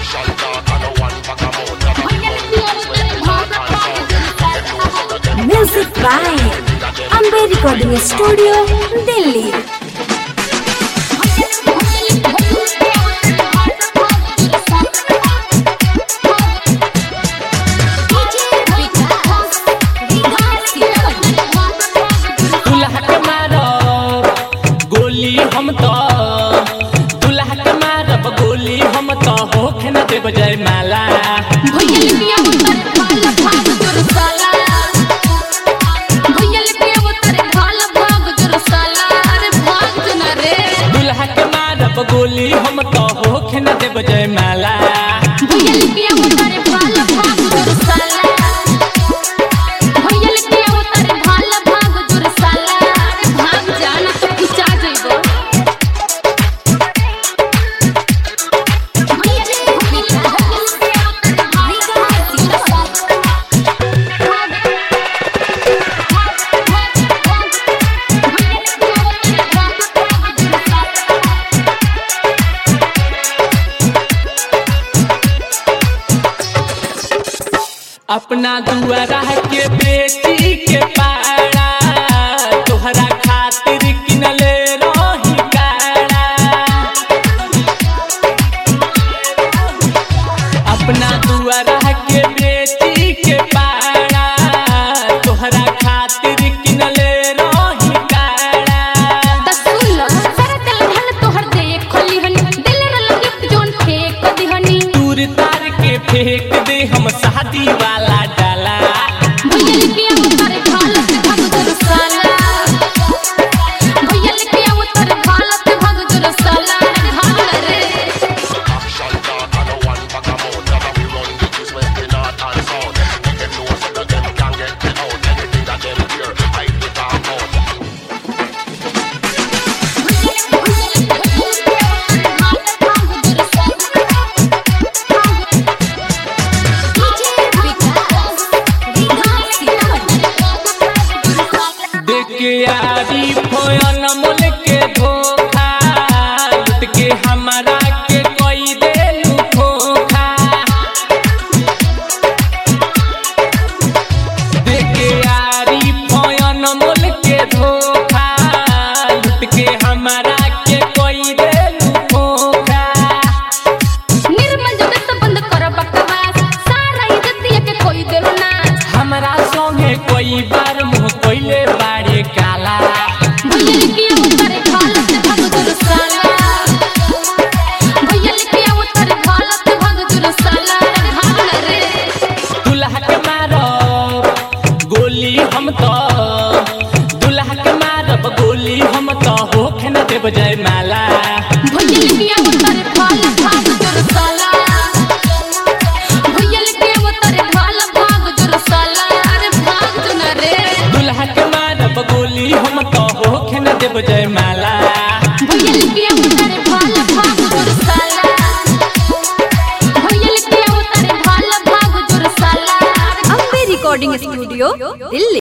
Music by Amber Recording Studio, Delhi. दुल्हा के मारब गोली हम तो दुल्हा के मारब गोली हम तो होखे न देब जय माला दुल्हा के मारब गोली हम तो होखे न देब जय माला अपना दुआरा के बेटी के पारा तोहरा खातिर किनले रही कारा अपना दुआरा के बेटी के पारा तोहरा खातिर किनले रही कारा दूर तार के फेंक दे हम शादी वाला डाला देखे आरी फोयन मोल के धोखा लुट के हमारा के कोई देलू धोखा देखे आरी फोयन मोल के धोखा लुट के हमारा के कोई देलू धोखा हमरा संगे कोई बार मुँह कोइले बारे काला दुल्हा के मारब गोली हम तो दुल्हा के मारब गोली हम तो होखे न देब जय माला दुल्हा के मारब गोली हम तो होखे न देब जय माला Amber Recording Studio, Delhi.